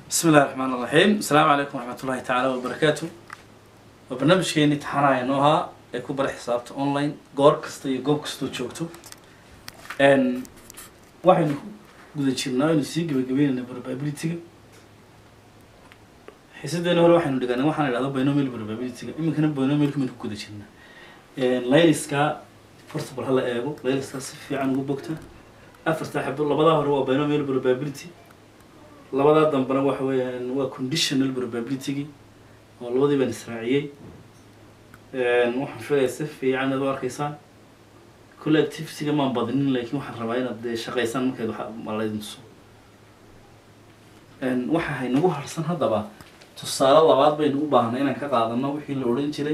بسم الله الرحمن الرحيم السلام عليكم ورحمة الله تعالى وبركاته وبرنامجkeeni taxanaaya noo ahaa ee ku bara xisaabta online goor kasta iyo goob kastoo joogto n waxaynu ku guda jirnaa aynu sii gebagabeynayna probabilityga xiisadeena hore waxaynu dhiganay waxaan idhahdo binomial probabilityga iminkana binomialka baynu ku guda jirnaa layliska horta bal hala eego layliskaa si fiican ugu bogta afarta xabo labadaa hore waa binomial probability labadaa dambena waxa weeyaan waa conditional probabilitygi oo labadii baan israaciyey waxaan filayaa si fiican ad u arkaysaan kulle activityga maan badinin laakiin waxaan rabaa inaad dee shaqaysaan markayd waxa malaydin tuso waxa haynagu harsan haddaba tusaale labaad baynu u baahnay inaan ka qaadano wixii la odhan jiray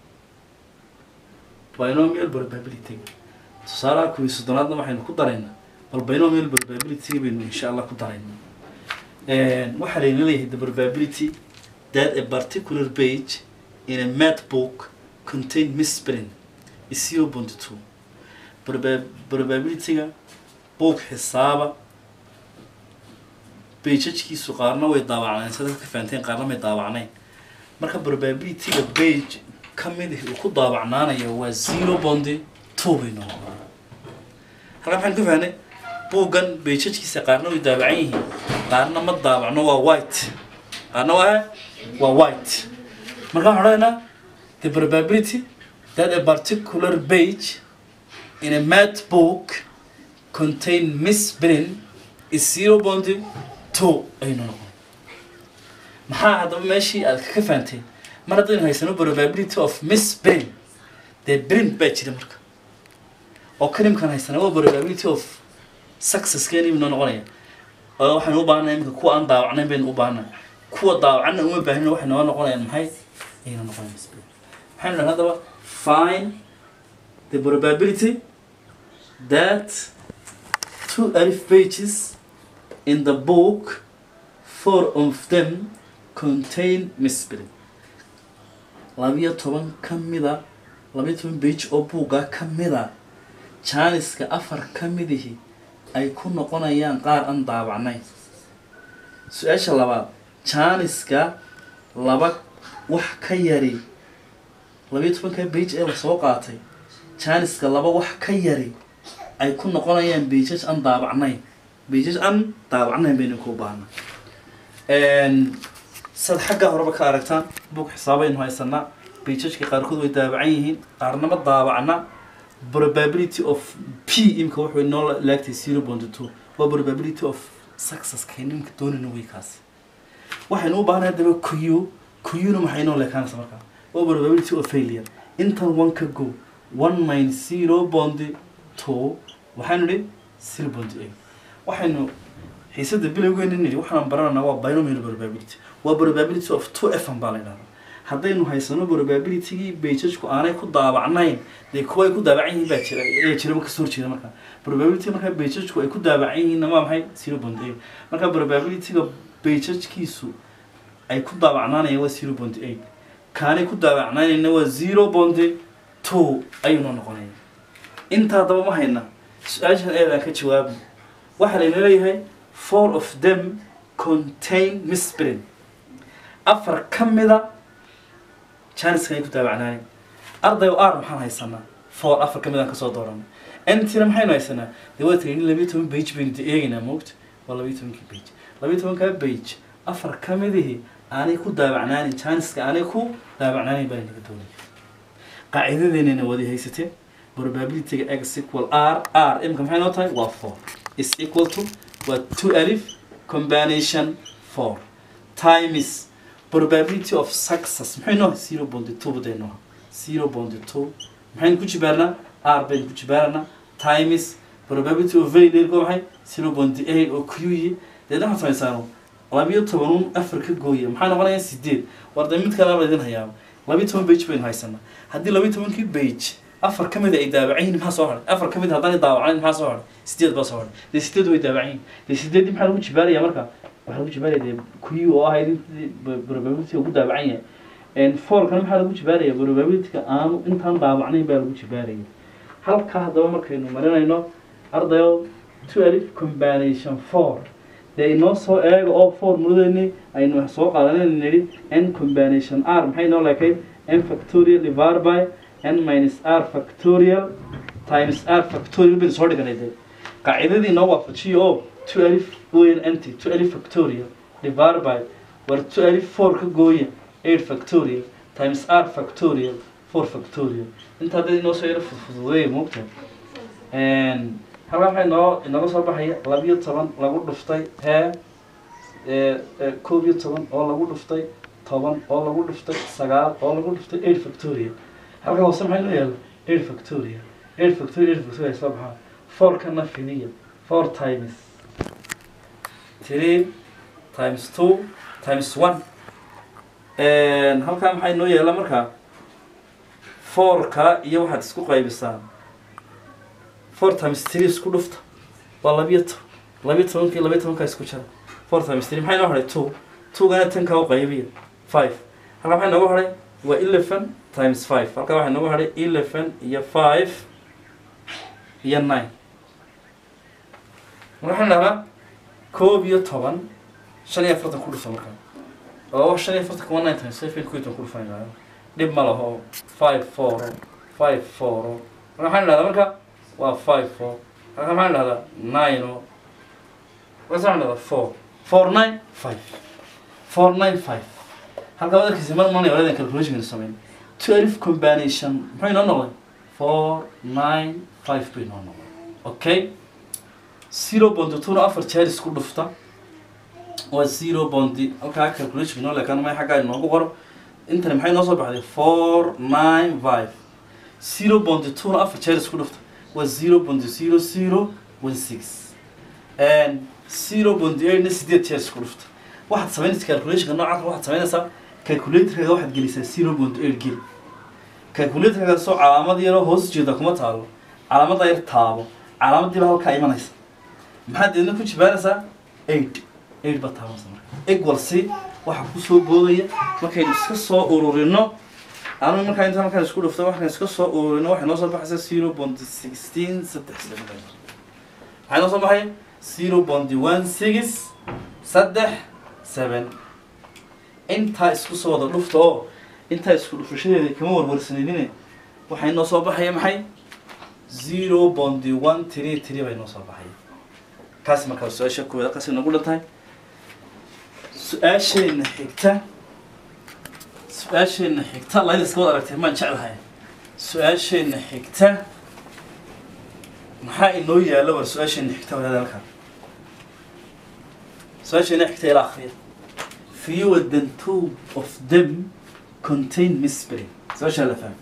binomial probabilityga tusaalaha kuwii soddonaadna waxaynu ku daraynaa bal binomial probabilityga baynu insha allah ku daraynaa waxaa layna leeyahay the probability that a particular page in a math book contain misprint is zero point two probabilityga book xisaaba bajajkiisu qaarna way daawacneen sida ka fahanteen qaarna may daawacnayn marka probabilityga page ka mid uu ku daawacnaanayo waa zero point two bay noqon halkaa maxaan ka fahnay buuggan bajajkiisa qaarna way daawacan yihiin qaarna ma daawacno waa white qaarna waa waa white marka waxaan odhanaynaa the probability that a particular page in a math book contain misprint is zero point two aynu noqon maxaa haddaba meeshii aad ka fahanteen mar haddaynu haysano probability of misprint dee print baa jira marka oo kalimkan haysana waa probability of success keeni noo noqonaya oo waxaynu u baahanay iminka kuwa aan daawacnayn baynu u baahanay kuwa daawacanna uma baahin waxay noo noqonayaan maxay ayna noqonaya misprint maxaynu dhahan haddaba find the probability that two alif pages in the book four of them contain misprint labiyo toban ka mida labiyo toban page oo buugga ka mida jaaniska afar ka midihi ay ku noqonayaan qaar aan daawacnayn su-aasha labaad jaaniska laba wax ka yari labiyo tobanka bage ee lasoo qaatay jaaniska laba wax ka yari ay ku noqonayaan bajaj aan daawacnayn bajaj aan daawacnayn baynu ku baahna sad xagga horeba ka aragtaan bug xisaabaynu haysanaa bajajka qaarkood way daawacan yihiin qaarnama daawacna probability of p imka wuxuu noo laagtay zero point two waa probability of success kaynimka doonayna way kaasi waxaynu u baahnay haddaba q qna maxay noo leekaanaysa markaa waa probability of failure intan one ka go one minus zero point two waxaynu idhi zero point eight waxaynu xiisada bilowgeena nidhi waxaan barananaa waa binomial probability waa probability of two f baa la idhahdaa haddaynu haysano probabilitygii bajajku aanay ku daawacnayn dee kuwa ay ku daawacan yihiin baa jira ayaa jira ma kasoo horjeeda marka probability markaa bajajku ay ku daawacan yihiin waa maxay zero point eight marka probabilityga bajajkiisu ay ku daawacnaanayaan waa zero point eight kaanay ku daawacnaanayna waa zero point two ayuuna noqonaya intaa daba ma hayna su-aashan eedaan ka jawaabi waxaa layna leeyahay four of them contain misprint afar ka mida janiska ay ku daawacnaaneen arday r maxaan haysanaa four afar ka mid aan kasoo dooranay ntina maxaynu haysanaa dee waa tiri labiyo toban bage baynu de eegaynaa moogta waa labiyo tobankii bage labiyo tobankaa bage afar ka midihii aanay ku daawacnaanin janiska aanay ku daawacnaanin baa naga doonaya qaacidadeennana wadi haysateen probabilityga x equal r r imka maxay noo tahay waa four is equal to waa two alif combination four times probability of success maxay noo zero point two baday noo zero point two maxaynu ku jibaarnaa r baynu ku jibaaranaa times probability of failure ko maxay zero point eight oo qyi deedna waxaad samaysaano labiyo tobanun afar ka gooya maxaa noqonaya sideed war dee mid kalaba idin hayaaba labiyo toban bage baynu haysanaa haddii labiyo tobankii bage afar ka mid ay daawacan yihin maxaa soo haray afar ka mid haddaan daawacayn maxaa soo haray sideed baa soo haray dee sideed way daawacan yihin dee sideeddii maxaa lagu jibaaraya marka waxaa lagu jibaaraya dee kuyi oo ahayd intii probability ugu daawacan yahay fourkana maxaa lagu jibaaraya probabilityga aanu intaan daawacnayn baa lagu jibaaraya halkaa haddaba markaynu marinayno ardayo two alif combination four dee inoo soo eega oo formuladeeni aynu wax soo qaadanayna nidhi n combination r maxay noo leekayd n factorial divided by n minus r factorial times r factorial baynu soo dhiganay dee qaacidadii inoo waafajiyo oo two alif weyn nt two alif factorial divided by war two alif four ka gooya eight factorial times r factorial four factorial intaa dad inoo soo yaro fudfududeeya moogta halkaa waxaa inoo inooga soo baxaya labiyo toban lagu dhuftay hee koob iyo toban oo lagu dhuftay toban oo lagu dhuftay sagaal oo lagu dhuftay eight factorial halkaa hoose maxaa inoo yaala eight factorial eight factorial eight factorial soo baxaa four kana fidiya four times three times two times one halkaa maxaa inoo yaala markaa fourka iyo waxaad isku qaybisaan four times three isku dhufta waa labiyo toban labiyo tobankii labiyo tobankaa isku jira four times three maxaa inoo hadhay two twogana tankaa u qaybiya five halkaa maxaa inoogu hadhay waa eleven times five halkaa waxaa inoogu hadhay eleven iyo five iyo nine marka waxaan dhahnaa koob iyo toban shan iyo afartan ku dhufa markaa oo shan iyo afartan kuma nine times five ku iyo toban ku dhufanaya dhib ma laho five four five four marka waxaan dhahdaa marka waa five four halka maxaan dhahdaa nine o markaas waxaan dhahdaa four four nine five four nine five halka wadarkiisa mar manay waladan calculation samayn twelve combination muxuu inoo noqday four nine five buu inoo noqday okay zero bond two afar jeer isku dhufta waa zero bondi halkaa calculation inoo leekaan may xaggaa inoogu qoro intani maxay noo soo baxday four nine five zero bondi two afar jeer isku dhufta waa zero bondi zero zero one six and zero bondi eightna sideed jeer isku dhufta waxaad samaynaysa calculationka noocaas waxaad samaynaysaa calculatorkaga waxaad gelisaa zero bondi eight geli calculatorkaga soo calaamad yaroo hoos jeeda kuma taalo calaamadda yar taabo calaamadiiba halkaa imanaysa maxaad deedna ku jibaanaysaa eight eight ba taabanaysa marka equal c waxa kusoo boodaya markaynu iska soo ururino anu markaa inta markaan isku dhufto waxaan iska soo ururino waxay noo soo baxaysa zero bondi sixteen saddex seven waxay noo soo baxaya zero bondi one six saddex seven intaa isku soo wada dhufta oo intaa isku dhufashadeeda kama warwarsanaynin waxay noo soo baxaya maxay zero bondi one three three bay noo soo baxaya kaasi markaa su-aasha koowaad halkaas inagu dhan tahay su-aashayna xigta su-aashayna xigta layda iska wad aragtay maan jeclahay su-aashayna xigta maxaa inoo yaalla war su-aashayna xigta wadaad halkan su-aashayna xigta ila akriya fewer than two of them contain mystery su-aashaa la fahmay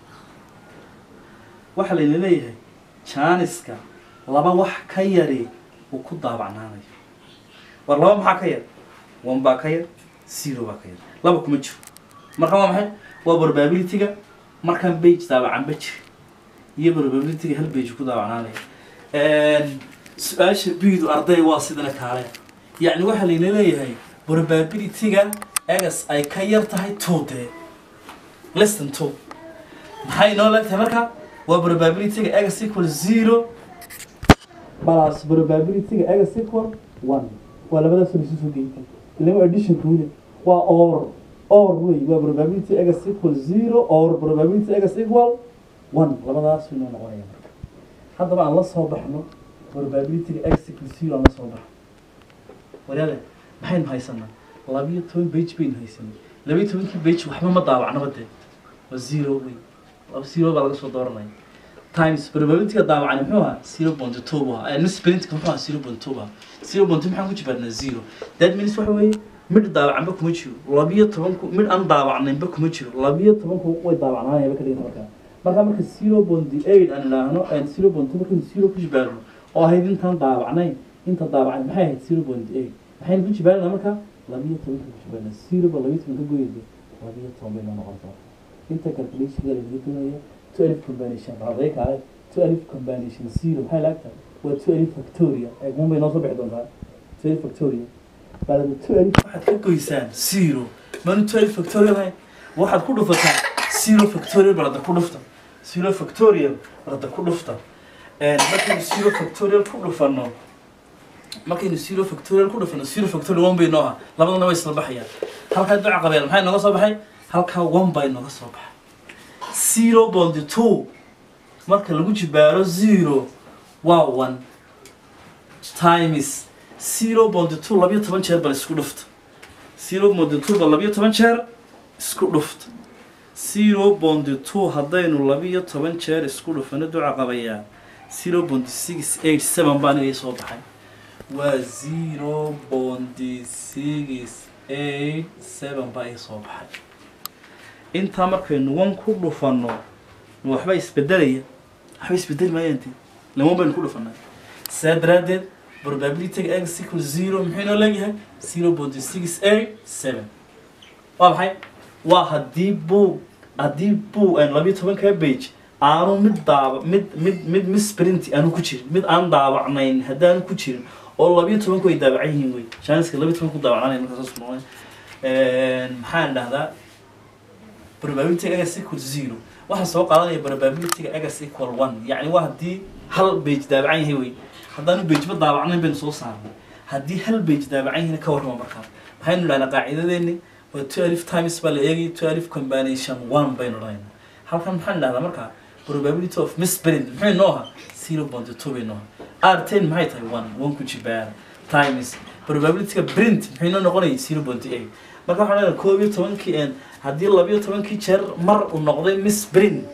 waxaa layna leeyahay jaaniska laba wax ka yari uu ku daabacnaanayo war laba maxaa ka yar one baa ka yar zero baa ka yar laba kuma jiro marka waa maxay waa probability-ga markaan bage daabacanba jiri iyo probability-ga hal bage ku daabacnaanaya su-aasha biidu arday waa sidana kaale yacni waxaa layna leeyahay probability-ga egas ay ka yar tahay two dee less than two maxay inoo leegtahay marka waa probability-ga egas equal zero plus probability-ga egas equal one waa labadaas lisu soo geeytay ilaa addition kuule waa or or wey waa probability egas equal zero or probability egas equal one labadaas inoo noqonaya marka haddaba aan la soo baxno probability-ga egas equal zero aan la soo baxno walaale maxaynu haysanaa labiyo toban bage baynu haysanay labiyo tobankii bage waxba ma daawacnaba dee waa zero wey laba zero baa laga soo dooranaya times probability-ga daawacani muxuu ahaa zero point two buu ahaa missprintka muxuu ahaa zero point two buu ahaa zero point two maxaan ku jibaarnaa zero that means waxa weeye midh daawacanba kuma jiro labiyo tobanku midh aan daawacnaynba kuma jiro labiyo tobanku way daawacnaanayaba ka dhiganta markaa markaa marka zero point eight aan idhaahno zero point two markaynu zero ku jibaarno oo ahayd intaan daawacnayn inta daawacnay maxay ahayd zero point eight maxaynu ku jibaarnaa marka labiyo tobanka ku jibaarnaa zero ba labiyo toban ka goyaysa labiyo toban bay noo noqonaysaa inta calculation laga doonaya two alif combination raday kaale two alif combination zero maxay laagtahay waa two alif factoria eegman bay noo soo bixi doontaa two alif factoria baalada two alif waxaad ka goysaan zero maanu two alif factorial ahayn waxaad ku dhufataa zero factorial balada ku dhufta zero factorial balada ku dhufta markaynu zero factorial ku dhufano markaynu zero factorial ku dhufano zero factorial one bay noo ah labadana way isla baxayaan halkaa duca qabeen maxay nooga soo baxay halkaa one bay nooga soo baxay zero bondi two marka lagu jibaaro zero waa one times zero bondi two labiyo toban jeer bal isku dhufta zero bondi two bal labiyo toban jeer isku dhufta zero bondi two haddaynu labiyo toban jeer isku dhufano duca qabayaa zero bondi six eight seven baan iga soo baxay waa zero bondi six eight seven baa iga soo baxay intaa markaynu one ku dhufano waxba isbedelaya waxba isbedeli maayaan dee laman baynu ku dhufanay saa daraaddeed probabilityga x equal zero muxuu inoo leeyahay zero bondi six eight seven waa maxay waa haddii buu haddii buu aan labiyo tobankaa page aanu mid daaba mid mid mid misprint aanu ku jirin mid aan daabacnayn haddaanu ku jirin oo labiyo tobanku ay daabacan yihiin wey shaniska labiyo tobanku daabacnanayn markaa saas noqon maxaan dhahdaa probabilityga x equal zero waxaan soo qaadanaya probabilityga x equal one yacni waa haddii hal page daabacan yahay wey haddaanu page ba daabacnayn baynu soo saarnay haddii hal page daabacan yahayna ka warrama markaa maxaynu dhahnaa qaacidadeeni waa two alif times baa la eegay two alif combination one baynu dhahaynaa halkan maxaan dhahdaa markaa probability of misprint muxuu inoo ahaa zero point two bay inoo ahaa r ten maxay tahay one one ku jibaara times probabilityga print muxuu inoo noqonaya zero point eight marka waxaan leedahay koob iyo tobankii een haddii labiyo tobankii jeer mar uu noqday misprint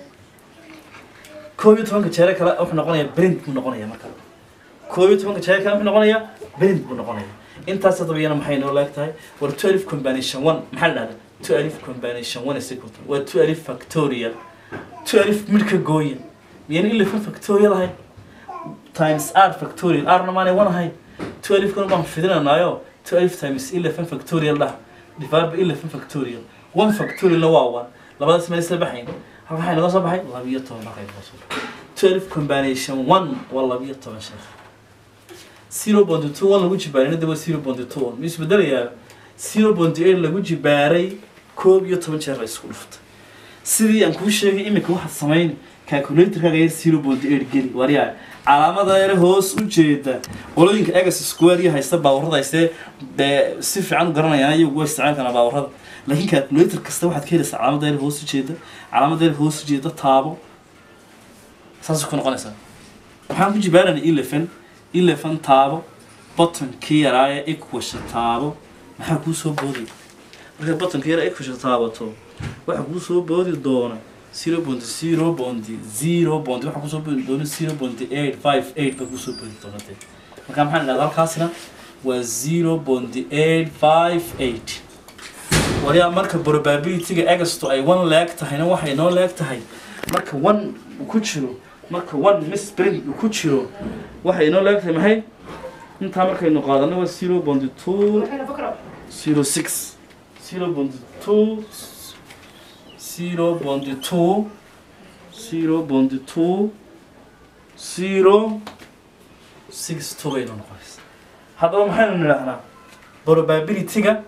koob iyo tobanka jeere kale wuxuu noqonaya print buu noqonaya marka koob iyo tobanka jeere kale wuxuu noqonaya print buu noqonaya intaas haddaba iyana maxay noo leeg tahay war two alif combination one maxaa la dhahdaa two alif combination one is equal to waa two alif factorial two alif midka gooya miyaan eleven factorial ahayn times r factorial rna maanay one ahayn two alifkuna baan fidinanaayo two alif times eleven factorial dhah divided by eleven factorial one factorialna waa one labadaas meel isla baxayn halka waxay naga soo baxay labiyo toban markay naga soo baxay two alif combination one waa labiyo toban sheekh zero point two one lagu jibaaray hadda waa zero point two one ma isbedelayaa zero point eight lagu jibaaray koob iyo toban jeer la isku dhuftay sidii aan kuu sheegay iminka waxaad samayn calculatorkaaga yar zero point eight geli waryaa calaamada yar hoos u jeeda qolooyinka egas square iyo haysta baawarrada haystee dee si fiican u garanayaan iyagu waa isticmaali karaan baawarrada laakiin calculator kasta waxaad ka helaysaa calaamada yar hoos u jeeda calaamada yar hoos u jeeda taabo saasay ku noqonaysaa waxaan ku jibaaranay eleven eleven taabo bottonkii yaraaya equasha taabo maxaa kuu soo booday markaad bottonka yara equasha taabato waxaa kuu soo boodi doona zero point zero point zero point waxaa kusoo boodi doona zero point eight five eight baa kusoo boodi doona dee marka maxaan idhahdaa halkaasina waa zero point eight five eight waliyaa marka probabilityga agasto ay one leeg tahayna waxay noo leeg tahay marka one uu ku jiro marka one misprint uu ku jiro waxay inoo leeg tahay maxay intaa markaynu qaadano waa zero point two zero six zero point two zero point two zero point two zero six two baynu noqonaysa haddaba maxaynu nidhahnaa probabilityga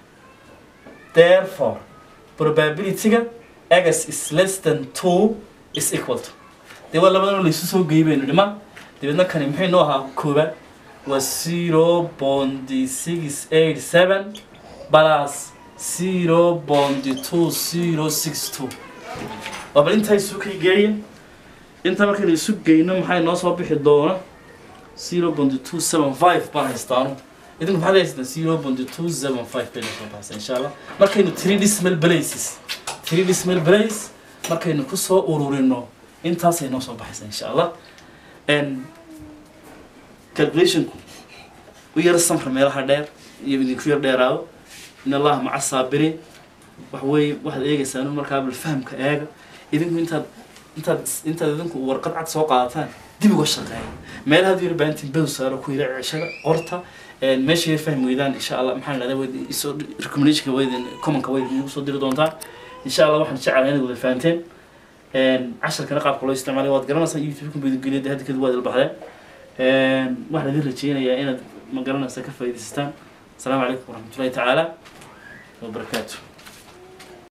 therefore probabilityga x is less than two is equal to dee waa labadan laysu soo geeyay baynu dhiman dabeedna kani maxay noo ahaa koobaad waa zero point six eight seven plus zero point two zero six two waa bal intaa isu kay geeya intaa markaynu isu geyno maxay noo soo bixi doona zero point two seven five baan haystaano idinku maxaad haystaan zero point two seven five bayna soo baxaysa insha allah markaynu three decimal places three decimal place markaynu kusoo ururino intaasay noo soo baxaysa insha allah calculationku u yar samra meelaha dheer iyo idinku yar dheeraado in allaha maca saabiriin wax weeye waxaad eegaysaa inu markaa bal fahamka eega idinku intaad intaad intaad idinku warqad cad soo qaadataan dib uga shaqeeya meelaha ad yar baahantiin bow saaro ku yira ceshada qorta meesha yar fahmi weydaan insha allah maxaan dhahdaa wayd isoo recommendationka waydin commonka wayd igu soo diri doontaan insha allah waxaan jecelahay inaad wada fahanteen casharkana qaabka loo isticmaalay waad garanaysaa youtube-ka baydugeliya hadda kadib waad ilbaxdeen waxaan idin rajeynayaa inaad ma garanaysaa ka faa'iidaysataan asalaamu calaykum waraxmatullahi tacaala wabarakaatu